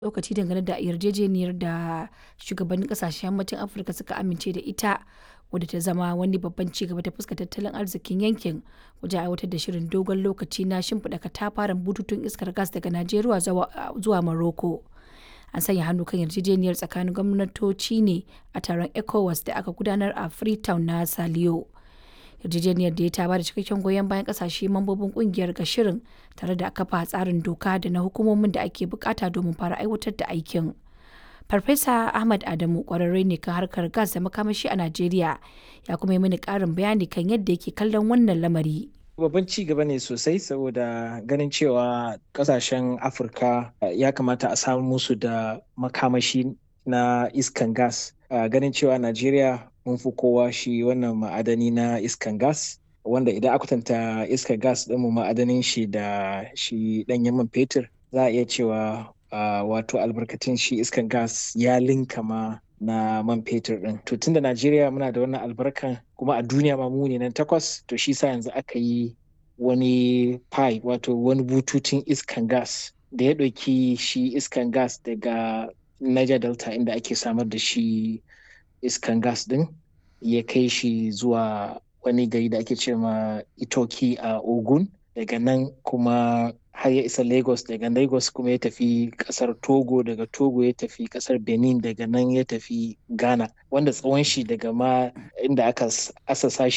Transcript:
lokaci dangane da yarjejeniyar da shugabannin kasashen yammacin Afirka suka amince da ita wadda ta zama wani babban ci gaba ta fuskar tattalin arzikin yankin wajen aiwatar da shirin dogon lokaci na shimfiɗa katafaren bututun iskar gas daga Najeriya zuwa Morocco. An sanya hannu kan yarjejeniyar tsakanin gwamnatoci ne a taron ECOWAS da aka gudanar a Freetown na Saliyo. yarjejeniyar da ya ta bada cikakken goyon bayan kasashe mambobin kungiyar ga shirin tare da kafa tsarin doka da na hukumomin da ake bukata domin fara aiwatar da aikin. Farfesa Ahmad Adamu kwararre ne kan harkar gas da makamashi a Najeriya ya kuma yi mini karin bayani kan yadda yake kallon wannan lamari. babban ci gaba ne sosai saboda ganin cewa kasashen afirka ya kamata a samu musu da makamashi na iskan gas ganin cewa najeriya mun fi kowa shi wannan ma'adani na iskan gas wanda idan aka kwatanta iskar gas ɗinmu ma'adanin shi da shi ɗanyen man fetur za a iya cewa wato albarkatun shi iskan gas ya linka ma na man fetur ɗin to tunda najeriya muna da wannan albarkan kuma a duniya ma mu ne nan takwas to shi sa yanzu aka yi wani pipe wato wani bututun iskan gas da ya ɗauki shi iskan gas daga niger delta inda ake samar da shi iskan gas din ya kai shi zuwa wani gari da ake ce ma itoki a ogun daga nan kuma har ya isa lagos daga lagos kuma ya tafi kasar togo daga togo ya tafi kasar benin daga nan ya tafi ghana wanda tsawon shi daga ma inda aka asasa